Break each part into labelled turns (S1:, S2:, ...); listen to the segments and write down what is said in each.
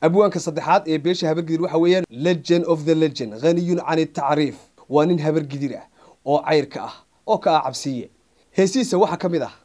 S1: abwaanka saddexaad ee beesha habargidir waxa weeyaan legend of the legend haniyun can tacriif waa nin habargidir ah oo cayrka ah oo ka ah cabsiye heesihiisa waxaa ka mid ah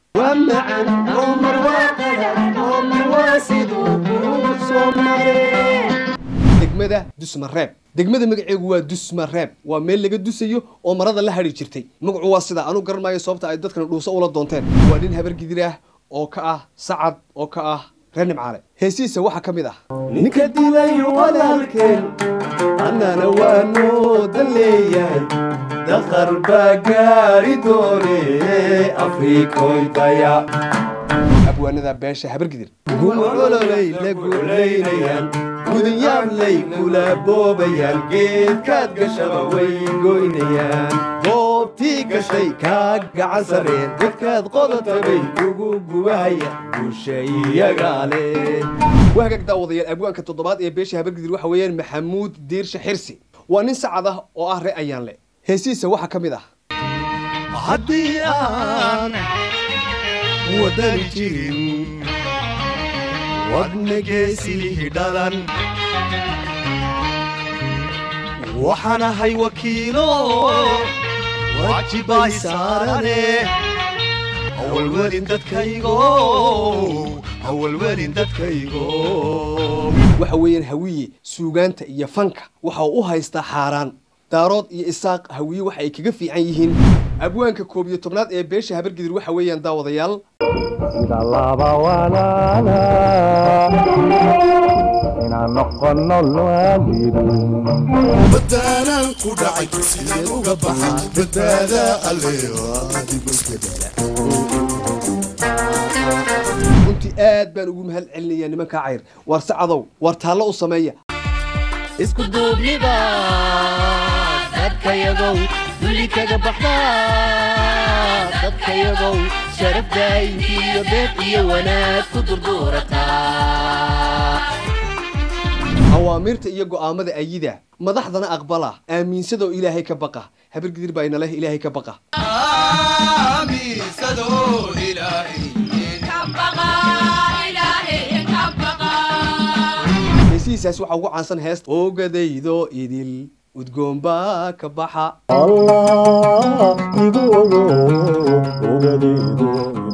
S1: degmada dusmareeb degmada magaceegu waa dusmareeb waa meel laga dusayo oo marada la hadhi jirtay magacu waa sidaa anu garan maayo sababta ay dadkan dhuuso ula doonteen waa nin habargidir ah oo ka ah sacad oo ka ah reer nimcaale heesihiisa waxaa ka mid ah
S2: ninka dilayo walaalkeen annana waa noodan leeyahay daqar baa gaari doone afrikoy daya
S1: abwaanada beesha habargidir
S2: gumcololay la gulaynayaan gudinyaanlay kula boobayaan geedkaad gashaba way goynayaan goobtii gashay kaa gacan sareen godkaad qodotabay ugu gubahaya bulsha iyagaa leh
S1: waa hagaag daawadayaal abwaanka toddobaad ee beesha habargidir waxa weeyaan maxamuud diirshe xirsi waa nin sacad ah oo ah ree ayaanle heesihiisa waxaa ka mid ah
S2: haddii aan wadani jirin wadna geesii dhalan waxaan ahay wakiilo waajibay saarane hawalwelin dadkaygo hawalwelin dadkaygo
S1: waxa weeyaan hawiye suugaanta iyo fanka waxa uu u haystaa xaaraan daarood iyo isaaq hawiye waxa ay kaga fiican yihiin abwaanka koob iyo tobnaad ee beesha habargidir waxa weeyaan daawadayaal
S3: sida laba walaala inaan noqono waalidin
S4: badaanan ku dhacay sideen uga baxaa badbaada alle
S1: runtii aad baan ugu mahad celinayaa nimankaa cayr waar sacadow waar taallo u sameeya
S5: isku duubniba dadkayagow duli kaga baxda dadkayagow sharaf daayinkiiyo beed iyo wanaag ku durduurataa
S1: awaamirta iyo go'aamada ayida madaxdana aqbala aaminsadoo ilaahay ka baqa habargidir baa ina leh ilaahay ka baqa heesihiisaas waxaa ugu caansan heesta ogadaydo idil udgoon baa ka baxa
S3: allah igu ogo ogadaydo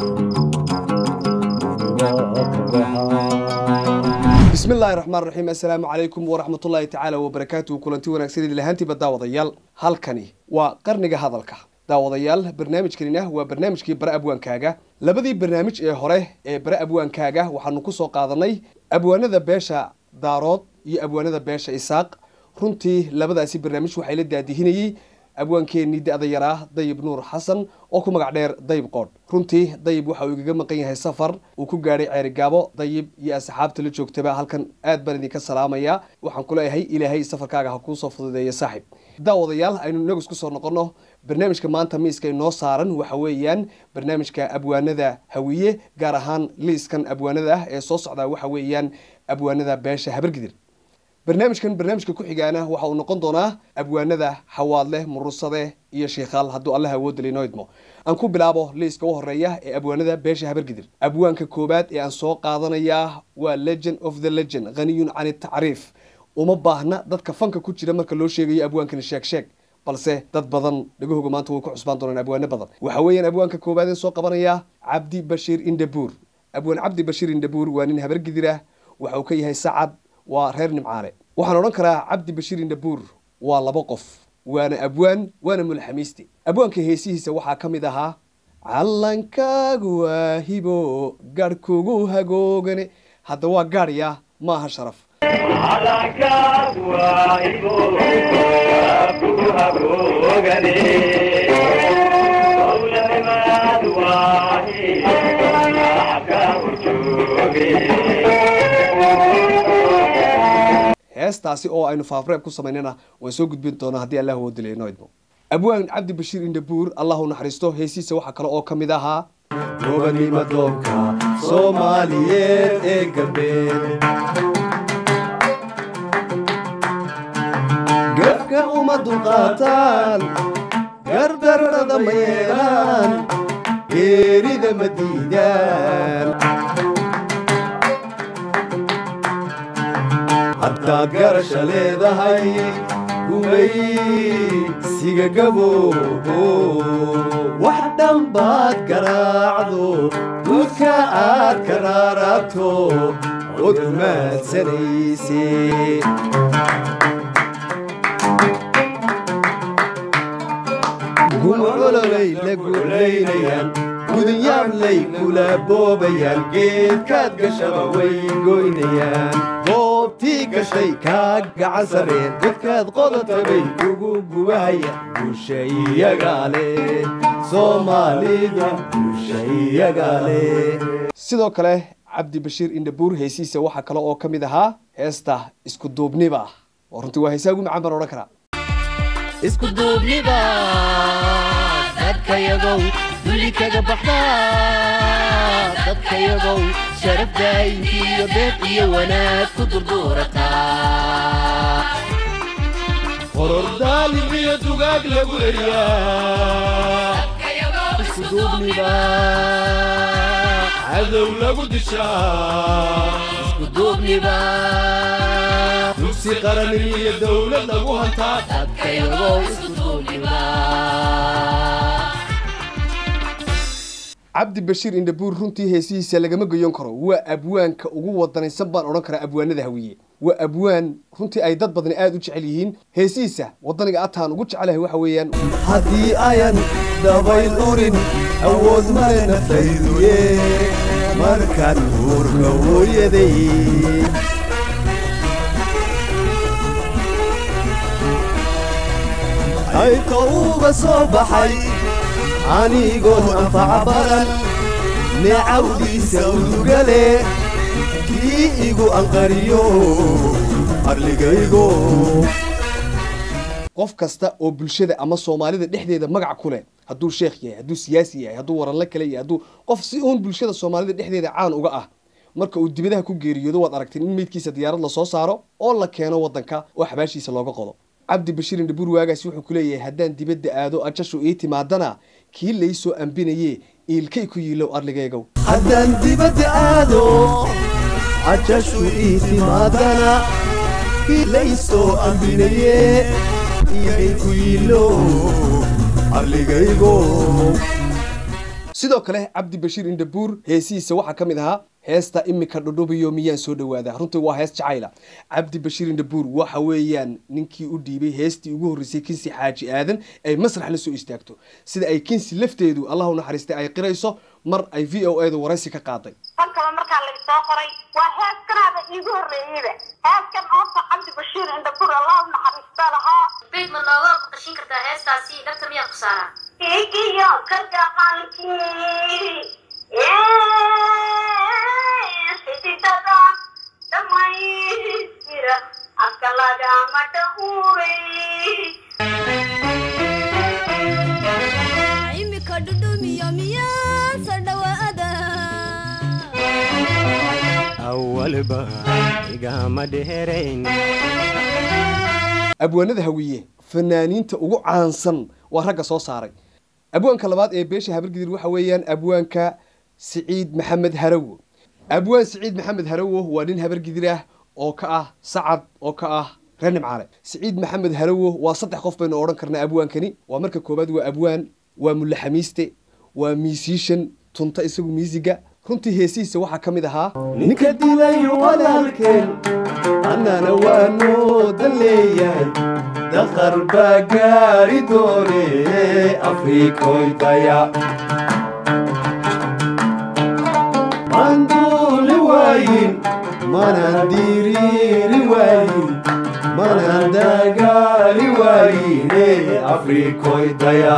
S1: bismi illaahi raxmaan raxiim assalaamu calaykum waraxmatullaahi tacaala wabarakaatuhu kulanti wanaagsan idin lahaantiiba daawadayaal halkani waa qarniga hadalka daawadayaal barnaamijkanina waa barnaamijkii bare abwaankaaga labadii barnaamij ee hore ee bare abwaankaaga waxaanu ku soo qaadanay abwaanada beesha daarood iyo abwaanada beesha isaaq runtii labadaasi barnaamij waxay la daadihinayey abwaankeenii da-da yaraa dayib nuur xasan oo ku magac dheer dayib qoodh runtii dayib waxa uu igaga maqan yahay safar uu ku gaadhay ceerigaabo dayib iyo asxaabta la joogtaba halkan aad baan idinka salaamayaa waxaan ku leeyahay ilaahay safarkaaga ha kuu soo fududeeya saaxib daawadayaal aynu inagu isku soo noqonno barnaamijka maanta miiska inoo saaran waxa weeyaan barnaamijka abwaanada hawiye gaar ahaan liiskan abwaanada ah ee soo socdaa waxa weeyaan abwaanada beesha habargidir barnaamijkan barnaamijka ku xigaana waxa uu noqon doonaa abwaanada xawaadleh murusade iyo shiikhaal hadduu allah awoodda inoo idmo aan ku bilaabo liiska u horeeya ee abwaanada beesha habargidir abwaanka koowaad ee aan soo qaadanayaa waa legend of the legend haniyun can tacriif uma baahna dadka fanka ku jira marka loo sheegayo abwaankani sheeg sheeg balse dad badan dhagahooga maanta way ku cusbaan doonaan abwaano badan waxa weeyaan abwaanka koowaad ee soo qabanaya cabdi bashiir indhabuur abwaan cabdi bashiir indhabuur waa nin habargidir ah waxa uu ka yahay sacad waa reer nimcaale waxaan odhan karaa cabdi bashiir indhabuur waa laba qof waana abwaan waana mulxamiiste abwaanka heesihiisa waxaa ka mid ahaa callankaagu waa hibo garhkugu hagoogane hadda waa gaadhya maaha sharaf heestaasi oo aynu faafreeb ku samaynana waan soo gudbin doonaa haddii allah woo dilay inoo idmo abwaan cabdi bashiir indhabuur allahu naxariisto heesihiisa waxaa kale oo ka mid ahaa
S2: gobanima doonka soomaaliyeed ee galbeed gafka uma dulqaataan gardarrada ma yeelaan geerida ma diidaan haddaad garasha leedahay gumaysiga gaboobo wax dhanbaad garaacdo duudka aad ka raarabto ood gumaadsanayse gumcololay la gulaynayaan gudunyaadlay kula boobayaan geedkaad gashaba way goynayaan goobtii gashay kaa gacan sareen dadkaad qodatabay ugu gubahayaan bulsha iyagaa leh soomaalidu bulsha iyagaa leh
S1: sidoo kale cabdi bashiir indhabuur heesiisa waxaa kale oo ka mid ahaa heesta isku duubniba oo runtii waa heesaa ugu macaan baan odhan karaa
S5: isku duubniba dadkayagow duli kaga baxda dadkayagow sharaf daayintii iyo beed iyo wanaag ku durduurata
S2: horor daalim iyo dugaag lagu eriyaa
S5: isku duubniba
S2: cadow lagu dishaa
S5: isku duubniba
S2: dugsi qaran iyo dowlad lagu hantaa
S5: dadkayagow isku duubniba
S1: cabdi bashiir indhabuur runtii heesihiisa lagama goyon karo waa abwaanka ugu wadanaysan baan odhan karaa abwaanada hawiye waa abwaan runtii ay dad badani aad u jecel yihiin heesihiisa wadaniga ataan ugu jecelahay waxa weeyaan
S2: haddii ayan dabayl urin awood male naftayduye markaan uurka hooyaday ayka uga soo baxay anigoon anfaca baran neecawdiisa udugale kii igu anqariyo arligaygo
S1: qof kasta oo bulshada ama soomaalida dhexdeeda magac ku leh hadduu sheekh yahay hadduu siyaasi yahay hadduu waranle kale yahay hadduu qof si uun bulshada soomaalida dhexdeeda caan uga ah marka uu dibadaha ku geeriyoodo waad aragteen in meydkiisa diyaarad lasoo saaro oo la keeno wadanka oo xabaashiisa looga qodo cabdi bashiir indhabuur waagaasi wuxuu ku leeyahay haddaan dibadda aado ajashu ii timaadana kii laysoo ambinaye iilkay ku yiilow arligaygow
S2: haddaan dibadda aado cajashu ii timaadana ilaysoo ambinaye iigay ku yiilo arligaygo
S1: sidoo kale cabdi bashiir indhabuur heesihiisa waxaa ka mid ahaa heesta imika dhudhubiyo miyaan soo dhawaadaa runtii waa hees jacayla cabdi bashiir indhabuur waxa weeyaan ninkii u dhiibay heestii ugu horreysay kinsi xaaji aadan ay masrax la soo istaagto sida ay kinsi lafteedu allah u naxariistay ay qirayso mar ay v o edu waraysi ka qaaday
S6: halkaba markaa laga soo qoray waa heeskanaaba iigu horreeyeyba heeskan oota cabdi bashiir indhabur allah u naxariista lahaa
S7: beyd ma nooga qashin kartaa heestaasi dhabta miyaa ku saaraa
S6: igiyo ka gaqankii xididada dhammaystira afka lagama dhawuray
S8: imika dhudhumiyo miyaan soo dhawaada
S3: awalba igama dheerayn
S1: abwaanada hawiye fanaaniinta ugu caansan waa ragga soo saaray abwaanka labaad ee beesha habargidir waxa weeyaan abwaanka siciid maxamed harawo abwaan siciid maxamed harawo waa nin habargidir ah oo ka ah sacad oo ka ah reer nimcaale siciid maxamed harawo waa saddex qof baynu odhan karnaa abwaankani waa marka koowaad waa abwaan waa mulle xamiiste waa miisiishan tunta isagu miisiga runtii heesihiisa waxaa ka mid ahaa
S2: ninka dilayo walaalkeen annana waa noodan leeyahay dakhar baa gaari doone afriikoy daya maan duuli waayin manaan diriiri waayin manaan dagaali waayine afriikoy daya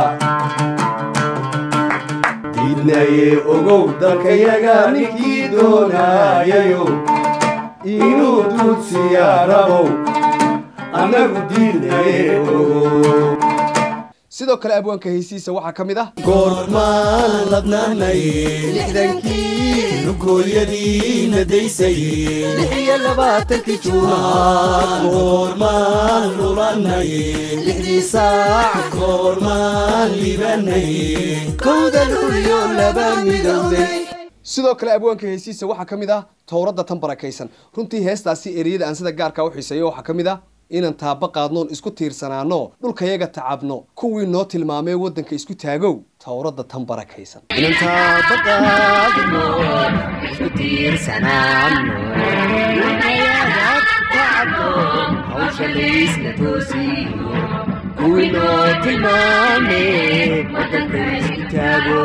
S2: diidnaye ogow dalkayaga ninkii doonayayo inuu duudsiyaa rabow annagu diidnaye ogow
S1: sidoo kale abwaanka heesihiisa waxaa ka mid ah
S2: goormaan ladnaanay lixdankii lugooyadiina daysay lix iyo labaatankii juunaad goormaan lulanay lixdii saac goormaan libanay kowda luliyo laba midowday
S1: sidoo kale abwaanka heesiisa waxaa ka mid ah towradda tan barakaysan runtii heestaasi ereyada aan sida gaarkaa u xiiseeyo waxaa ka mid ah inaan taaba qaadnoon isku tiirsanaano dhulkayaga tacabno kuwii noo tilmaamay waddanka isku taagow towradda tan barakaysan
S5: inantaabaqaadno isku tiirsanaano dhulkayaga tacabno hawsha laysla toosiyo kuwii noo tilmaame waddanka isku taago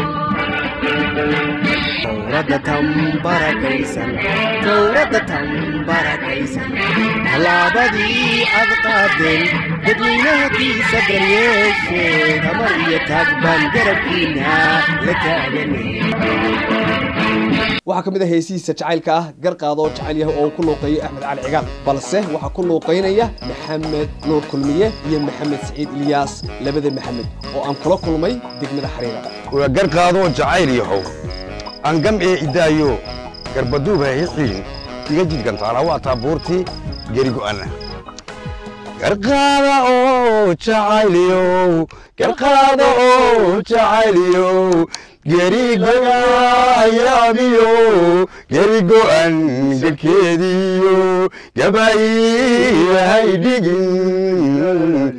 S5: towradda tan barakaysan towradda tan barakaysan tallaabadii aad qaadeen dadweynahakiisa daryeeshee tamar iyo taag baan garabkiina la taaganay
S1: waxaa ka mid ah heesihiisa jacaylka ah garqaada oo jecel yahay oo uu ku luuqeeyo axmed cali cigaal balse waxaa ku luuqaynaya maxamed nuur kulmiye iyo maxamed siciid ilyaas labada maxamed oo aan kula kulmay degmada xariira
S9: waa garqaadoo jacayl yahow aan gamcee idaayo garbaduub ha xiin iga jidgantaala waa taabuurtii gerigo'ana garqaada oo jacayliyow garqaada oo jacayliyow gerigo'ayaabiyo gerigo'an garkeediyo gabayihay dhigin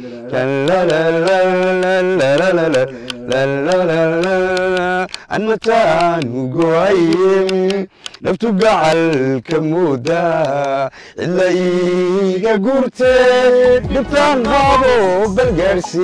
S9: anmataanu go'ayem naftu gacalka mooda cidla iiga gurte dhibtaan qaabo balgaarsi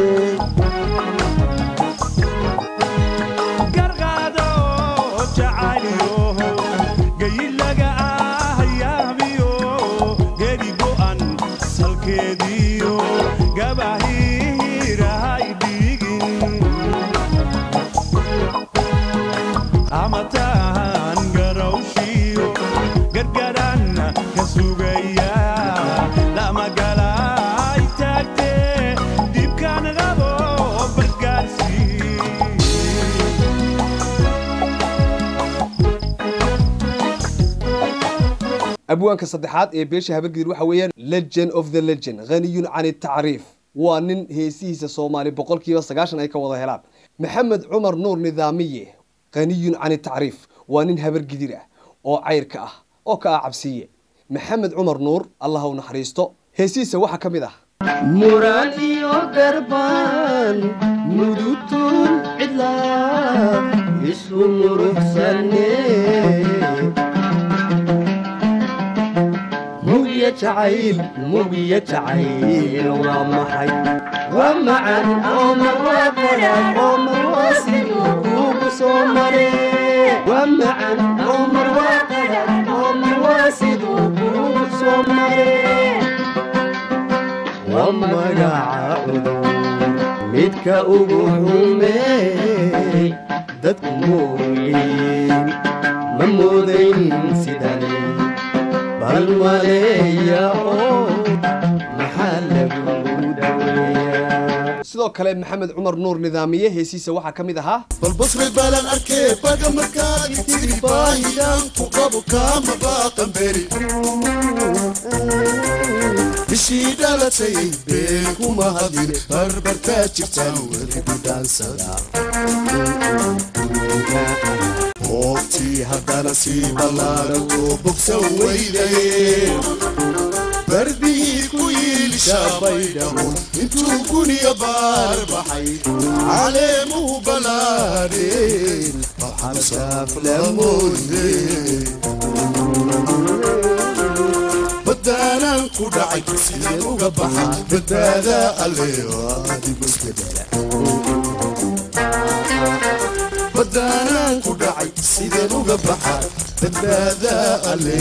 S1: abwaanka saddexaad ee beesha habargidir waxa weeyaan legend of the legend haniyun can tacriif waa nin heesihiisa soomaali boqolkiiba sagaashan ay ka wada helaan maxamed cumar nuur nidaamiye haniyun can tacriif waa nin habargidir ah oo cayrka ah oo ka ah cabsiye maxamed cumar nuur allah u naxariisto heesihiisa waxaa ka mid ah
S5: muraan iyo garbaan mudutun cidlaa isu muruxsane mugya jacayl mugya jacayl waa maxay waa macan oo marwaa qaraad oo marwaa siduu kuugu soo mare waa macan oo marwaa qaraad oo marwaa siduu kuugu soo mare waa magaca cudur midka ugu xumeey dadku moogeyn ma moodayn sidane bal maleeya oo maxaa lagu daweeyaa
S1: sidoo kale maxamed cumar nuur nidaamiye heesihiisa waxaa ka mid ahaa
S4: bal basri balan arkee baga markaagi tiri baahiyaan ku qabo kaama baaqan beri bishii dhalatay been kuma hadin barbartaa jirtaan weli gudhaansada hoobtii haddana sii ballaaran oo bogsan weydaye barbihii ku yiilishaa baydhabo intuu guniya baar baxay caleemuhu ballaadheen waxasaaf lamoode baddaanaan ku dhacay sideen uga baxaa badbaada alle adigu isbedela baddaanaan ku dhacay sideen uga baxaa badbaada alle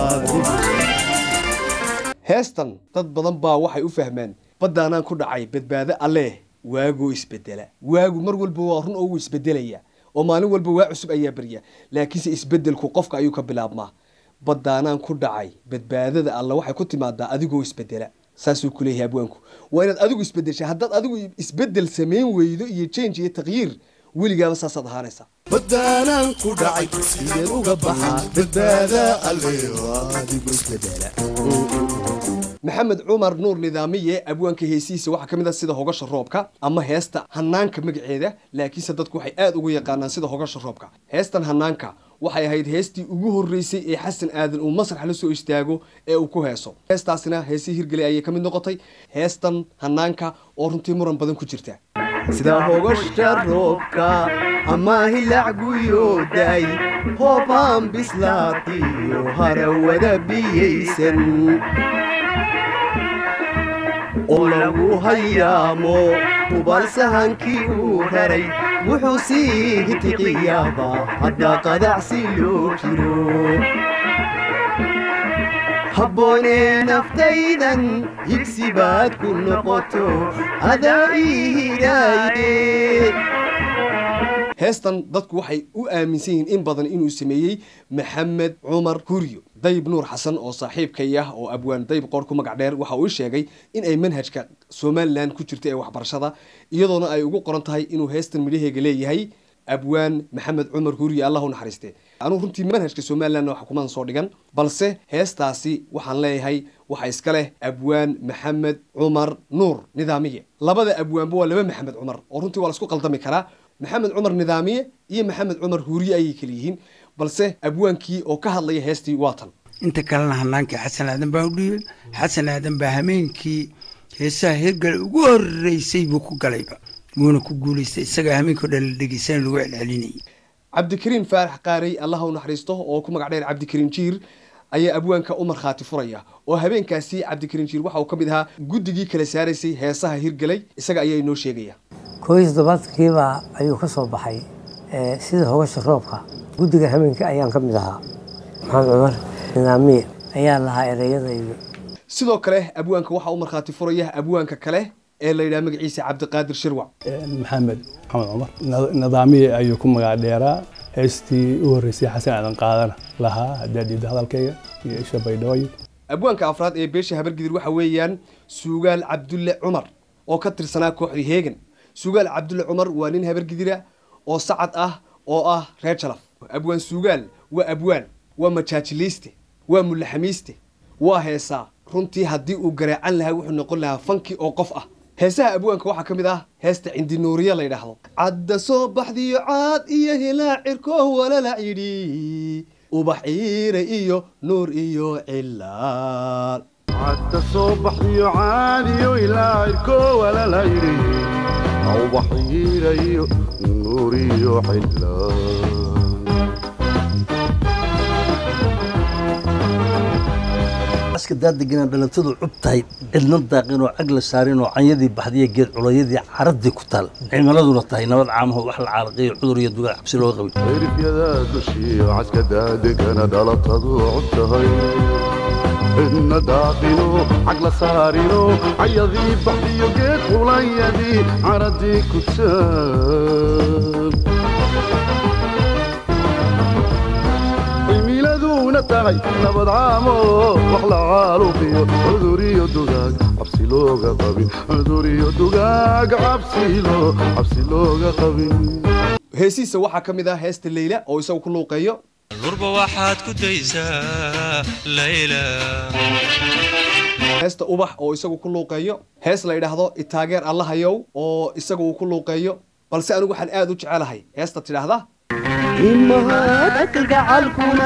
S1: heestan dad badan baa waxay u fahmeen baddaanaan ku dhacay badbaado alleeh waagoo isbedela waagu mar walba waa run oo wuu isbedelaya oo maalin walba waa cusub ayaa berya laakiinse isbedelku qofka ayuu ka bilaabmaa baddaanaan ku dhacay badbaadada alle waxay ku timaadaa adigoo isbedela saasuu ku leeyahay abwaanku waa inaad adigu isbedesha haddaad adigu isbedel samayn weydo iyo change iyo taqyiir weligaaba saasaad ahaanaysaa
S4: baddaanaan ku dhacay sideen uga baxaa badbaada alle adigu isbedela
S1: maxamed cumar nuur nidaamiye abwaanka heesihiisa waxaa ka mid ah sida hogasha roobka ama heesta hanaanka magaceeda laakiinse dadku waxay aada ugu yaqaanaan sida hogasha roobka heestan hanaanka waxay ahayd heestii ugu horreysay ee xasan aadan uu masrax la soo istaago ee uu ku heeso heestaasina heesihii hirgelay ayay ka mid noqotay heestan hanaanka oo runtii muran badan ku jirta
S5: sida hogashta roobka ama hilacguyooday hoobaan bislaatiyo harawada biyaysan oo lagu hayaamo hubal sahankii uu raray wuxuu sii hitiqiyaaba hadda qadacsi loo jiro habboonee naftaydan higsi baad ku noqoto adaa ii hidaaye
S1: heestan dadku waxay u aaminsan yihiin in badan inuu sameeyey maxamed cumar huryo dayb nuur xasan oo saaxiibkay ah oo abwaan dayb qoor ku magac dheer waxa uu sheegay in ay manhajka somalilan ku jirta ee waxbarashada iyadoona ay ugu qoran tahay inuu heestan midhaheega leeyahay abwaan maxamed cumar hurye allah u naxariiste anugu runtii manhajka somalilandna wax kumaan soo dhigan balse heestaasi waxaan leeyahay waxa iska leh abwaan maxamed cumar nuur nidaamiye labada abwaanba waa laba maxamed cumar oo runtii waa laisku qaldami karaa maxamed cumar nidaamiye iyo maxamed cumar hurye ayay kala yihiin balse abwaankii oo ka hadlaya heestii waa tan
S10: inta kalena hanaankii xasan aadan baa u dhiibay xasan aadan baa hameenkii heesaha hirgale ugu horeysay buu ku galayba wuuna ku guulaystay isagaa hameenkao dhan la dhegeysan lagu celcelinayay
S1: cabdikariin faarax qaarey allah u naxariisto oo ku magac dheer cabdikariin jiir ayaa abwaanka u markhaati furaya oo habeenkaasi cabdikariin jiir waxa uu ka mid ahaa guddigii kala saaraysay heesaha hirgelay isaga ayaa inoo sheegaya
S11: koo iyo toddobaadkiibaa ayuu ka soo baxay sida hogasha roobka guddiga hameenka ayaan ka mid ahaa maxamed cumar nidaamiye ayaa lahaa ereyada iyo
S1: sidoo kale abwaanka waxaa u markhaati furaya abwaanka kale ee la yidhaha magaciisa cabdiqaadir shirwac
S12: maxamed maxamed cumar nidaamiye ayuu ku magac dheeraa heestii u horreysay xasan aadan qaadana lahaa haddaa dhiida hadalkayga iyo isha baydhaway
S1: abwaanka afraad ee beesha habargidir waxa weeyaan suugaal cabdulle cumar oo ka tirsanaa kooxdii heegan suugaal cabdulle cumar waa nin habargidira oo sacad ah oo ah reer jalaf abwaan suugaal waa abwaan waa majaajiliiste waa mullaxamiiste waa heesaa runtii haddii uu garaacan lahaa wuxuu noqon lahaa fanki oo qof ah heesaha abwaanka waxaa ka mid ah heesta cindinuuriya la yidhaahdo cadda soo baxdiyo caad iyo hilaacirkoo walala yidhi ubax ciire iyo nuur iyo cilaal
S4: cadda soo baxdiyo caadiyo hilaacirko walala yidhi ubax ciire iyo nuur iyo cilaal
S13: aska daadegana dhalantadu cub tahay cidna daaqin oo cag la saarin oo canyadii baxdiya geed culayadii caradii ku taal cimiladuna tahay nabad caamaho wax la caalaqiyo cudur iyo dugaal cabsi looga qabin
S4: cirifyada dushiyo caska daadegana dhalantadu cub tahay cidna daaqino cag la saarino canyadii baxdiyo geed culayadii caradii ku taal cimiladuna tahay nabad caamo wax la caaluqiyo cuduriyo dugaag cabsi looga qabin cuduriyo dugaag cabsilo cabsi looga qabin
S1: heesihiisa waxaa ka mid ah heesta leyla oo isagu ku luuqeeyo
S14: lurba waxaad ku daysaa layla
S1: heesta ubax oo isagu ku luuqeeyo hees la yidhaahdo itaageer allahayow oo isagu uu ku luuqeeyo balse anigu waxaan aad u jecelahay heesta tidhaahda
S5: imahaadka gacalkuna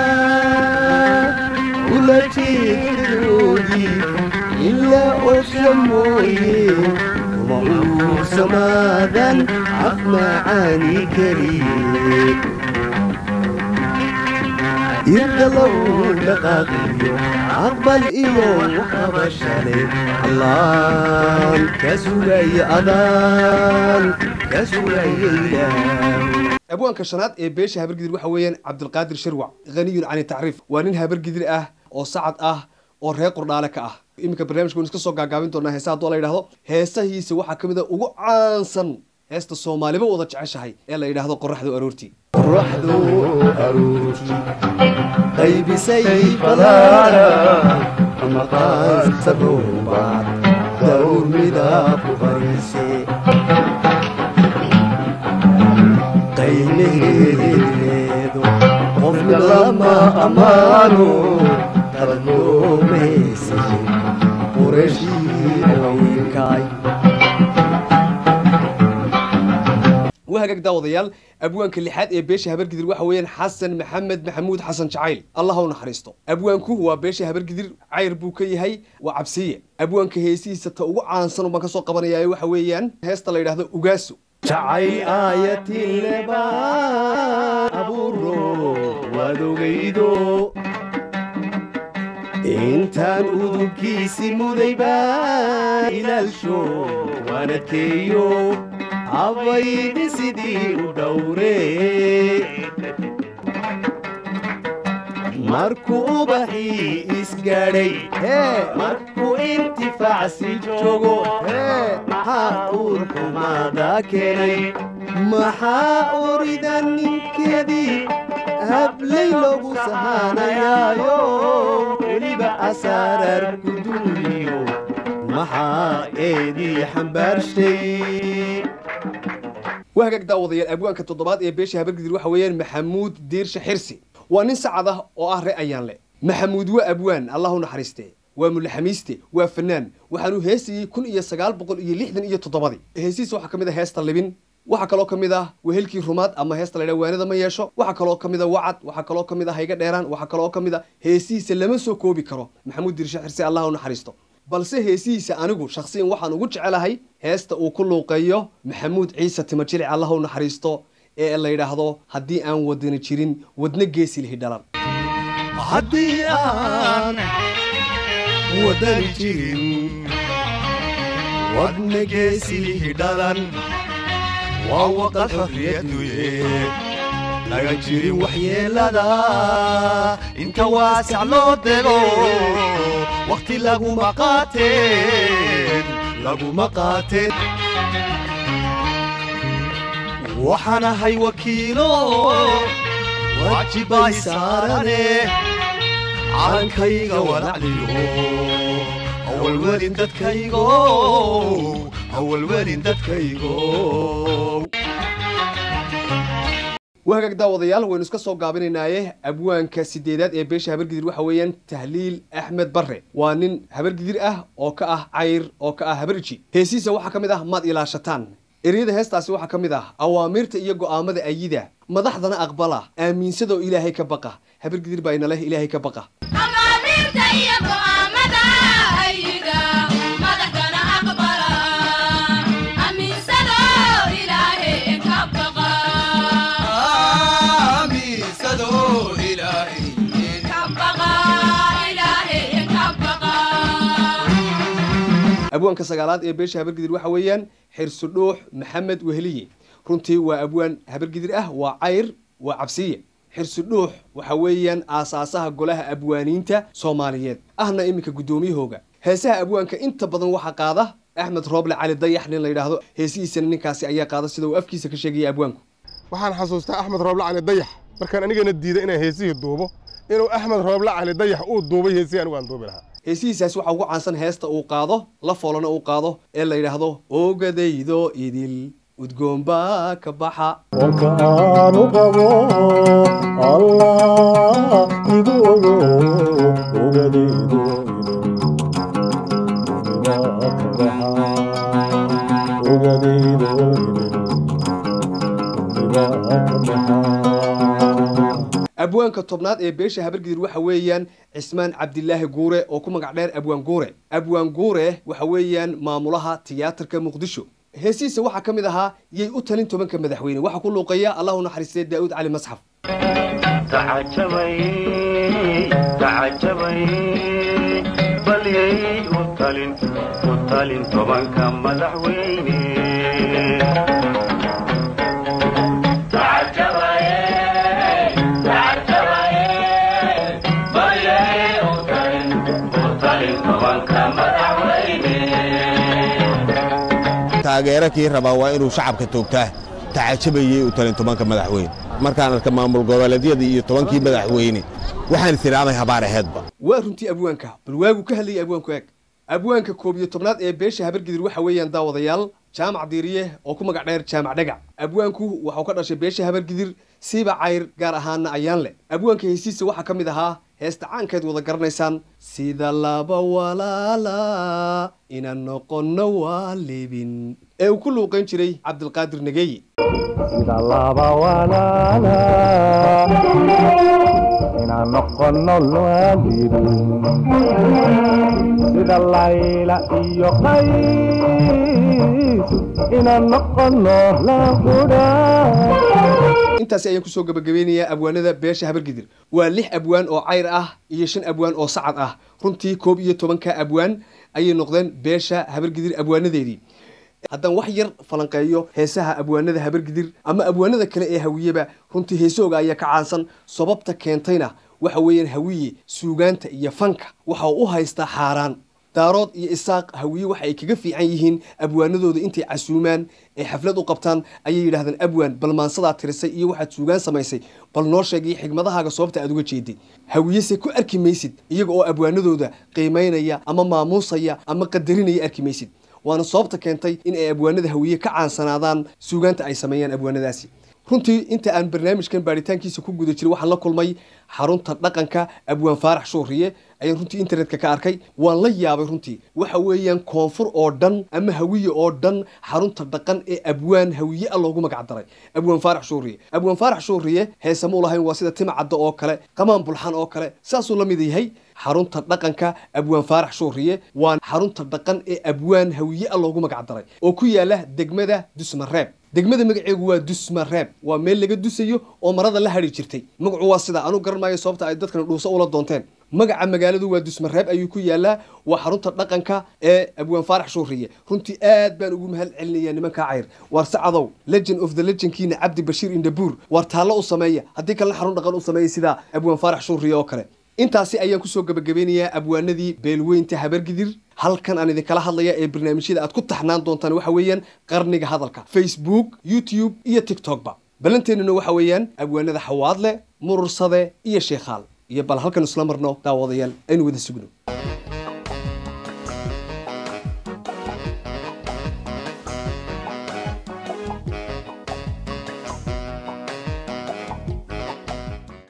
S5: ula jeedkadoodii ilaa osha mooye uma uusamaadan af macaani keliye irka lagu dhaqaaqiyo aqbal iyo waxqabashale allaan ka sugaya adaan ka sugaya ilaah
S1: abwaanka shanaad ee beesha habargidir waxa weeyaan cabdilqaadir shirwac haniyun cani tacriif waa nin habargidir ah oo sacad ah oo reer qurdhaale ka ah iminka barnaamijka waynu iska soo gaagaabin doonaa heesaha hadduu la yidhahdo heesahiisa waxaa ka mid a ugu caansan heesta soomaaliba wada jeceshahay ee la yidhaahdo qoraxdu aroortii
S5: qoraxdu aroortii qaybisay falaara ama qaansa roobaad dawr midab ku qarise qaymeheedeedo qofna lama ammaano qalad loomeyse qureeshiykaay
S1: waa hagaag daawadayaal abwaanka lixaad ee beesha habargidir waxa weeyaan xasan maxamed maxamuud xasan jacayl allah u naxariisto abwaanku waa beesha habargidir cayr buu ka yahay waa cabsiye abwaanka heesihiisa ta ugu caansan baan ka soo qabanaya waxa weeyaan heesta la yidhaahdo ugaaso
S2: jacayl aayatileba abuuro waad ogaydo intaan udubkiisi mudayba ilaalsho waan adkeeyo habaydi sidii u dhowre markuu ubaxii isgaadhay markuu intifaacsi joogo maxaa uur xumaada keenay maxaa urida ninkeedii hablay loogu sahanayaayo weliba asaarar ku duuliyo maxaa eedii xambaarshay
S1: waa hagaag daawadayaal abwaanka toddobaad ee beesha habargidir waxa weeyaan maxamuud diirshe xirsi waa nin sacad ah oo ah ree ayaan le maxamuud waa abwaan allah u naxariiste waa mulaxamiiste waa fanaan waxaanuu heesayey kun iyo sagaal boqol iyo lixdan iyo toddobadii heesihiisa waxaa ka mid ah heesta libin waxaa kaloo ka mid ah wehelkii rumaad ama heesta laydhaha waanada ma yeesho waxaa kaloo ka mid a wacad waxaa kaloo ka mid a hayga dheeraan waxaa kaloo ka mid a heesihiisa lama soo koobi karo maxamuud diirshe xirsi allah u naxariisto balse heesihiisa anigu shakhsiyan waxaan ugu jecelahay heesta uu ku luuqeeyo maxamuud ciise timajilic allah u naxariisto ee la yidhaahdo haddii aan wadani jirin wadna geesi lihi dhalan
S2: haddii aan wadani jirin wadna geesihi dhalan waa waqal xorriyaduye laga jirin waxyeelada inta waasac loo dego wakhti laguma qaateen laguma qaateen waxaan ahay wakiilo waajibay saarane calankayga walacliyo hawalwelin dadkaygo hawalwelin dadkaygo
S1: waa hagaag daawadayaal waynu iska soo gaabinaynaaye abwaanka sideedaad ee beesha habargidir waxa weeyaan tahliil axmed barre waa nin habargidir ah oo ka ah cayr oo ka ah habarji heesihiisa waxaa ka mid ah maad ilaashataan ereyada heestaasi waxaa ka mid ah awaamiirta iyo go'aamada ayida madaxdana aqbala aaminsadoo ilaahay ka baqa habargidir baa ina leh ilaahay ka baqa abwaanka sagaalaad ee beesha habargidir waxa weeyaan xirsu dhuux maxamed weheliye runtii waa abwaan habargidir ah waa cayr waa cabsiye xirsu dhuux waxa weeyaan aasaasaha golaha abwaaniinta soomaaliyeed ahna iminka guddoomiyahooga heesaha abwaanka inta badan waxaa qaada axmed rooble cali dayax nin la yidhaahdo heesihiisana ninkaasi ayaa qaada sida uu afkiisa ka sheegaya abwaanku
S15: waxaan xasuustaa axmed rooble cali dayax markaan anigana diiday inaan heesihii duubo inuu axmed rooble cali dayax uu duubay heesihii anigu aan duubi lahaa
S1: heesihiisaas waxaa ugu caansan heesta uu qaado la foolana uu qaado ee la yidhaahdo ogadaydo idil udgoon baa ka baxa
S2: warkaanu qabo allah igu ogo ogadaydo ogadaydo
S1: abwaanka tobnaad ee beesha habargidir waxa weeyaan cismaan cabdilaahi guure oo ku magac dheer abwaan guure abwaan guure waxa weeyaan maamulaha tiyaatarka muqdisho heesihiisa waxaa ka mid ahaa yay u talin tobanka madaxweyne waxaa ku luuqeeya allahu naxariistay daa'uud cali masxaf
S16: tacajabay tacajabay bal yay u talin u talin tobanka madaxweyne
S9: taageero kii rabaa waa inuu shacabka toogtaa tacajabayey u talin tobanka madaxweyne markaan arka maamul goboleedyadii iyo tobankii madaxweyne waxaan tiraamay habaar aheedba
S1: waa runtii abwaanka bal waagu ka hadlayay abwaanku eeg abwaanka koob iyo tobnaad ee beesha habargidir waxa weeyaan daawadayaal jaamac diiriye oo ku magac dheer jaamac dhagac abwaanku waxau ka dhashay beesha habargidir siiba cayr gaar ahaana ayaan leh abwaanka heesiisa waxaa ka mid ahaa heesta caankeed wada garanaysaan sida laba walaala inaan noqonno waa libin ee uu ku luuqayn jiray cabdilqaadir nageeye
S17: sida laba walaala inaan noqono waalidin sida layla iyo qays inaan noqono laqudha
S1: intaasi ayaan kusoo gabagabeynayaa abwaanada beesha habargidir waa lix abwaan oo cayr ah iyo shan abwaan oo sacad ah runtii koob iyo tobanka abwaan ayay noqdeen beesha habargidir abwaanadeedii haddaan wax yar falanqeeyo heesaha abwaanada habargidir ama abwaanada kale ee hawiyeba runtii heesahooga ayaa ka caansan sababta keentayna waxa weeyaan hawiye suugaanta iyo fanka waxa uu u haystaa xaaraan daarood iyo isaaq hawiye waxa ay kaga fiican yihiin abwaanadooda intay casuumaan ee xaflad u qabtaan ayay yidhahdeen abwaan bal maansadaa tirisay iyo waxaad suugaan samaysay bal noo sheegay xigmadahaaga sababta aad uga jeeday hawiyese ku arki maysid iyaga oo abwaanadooda qiimaynaya ama maamuusaya ama qadarinaya arki maysid waana sababta keentay in ay abwaanada hawiye ka caansanaadaan suugaanta ay sameeyaan abwaanadaasi runtii inta aan barnaamijkan baaritaankiisa ku guda jiray waxaan la kulmay xarunta dhaqanka abwaan faarax shuuriye ayaan runtii internetka ka arkay waan la yaabay runtii waxa weeyaan koonfur oo dhan ama hawiye oo dhan xarunta dhaqan ee abwaan hawiye a loogu magac daray abwaan faarax shuuriye abwaan faarax shuuriye heesamuu lahayn waa sida timcadda oo kale qamaan bulxan oo kale saasuu la mid yahay xarunta dhaqanka abwaan faarax shuuriye waa xarunta dhaqan ee abwaan hawiye a loogu magac daray oo ku yaala degmada dusmareeb degmada magaceegu waa dusmareeb waa meel laga dusayo oo marada la hadhi jirtay magacu waa sidaa anu garan maayo sababta ay dadkan dhuuso ula doonteen magaca magaaladu waa dusmareeb ayuu ku yaalaa waa xarunta dhaqanka ee abwaan faarax shuuriye runtii aad baan ugu mahad celinayaa nimankaa cayr waar sacadow legend of the legendkiina cabdi bashiir indabuur waar taallo u sameeya haddii kalena xarun dhaqan u sameeya sidaa abwaan faarax shuuriye oo kale intaasi ayaan kusoo gabagabeynayaa abwaanadii beelweynta habargidir halkan aan idinkala hadlaya ee barnaamijyada aad ku taxnaan doontaan waxa weeyaan qarniga hadalka facebook youtube iyo tiktokba ballanteennuna waxa weeyaan abwaanada xawaadle murursade iyo sheekhaal iyo bal halkan isla marno daawadayaal aynu wada sugno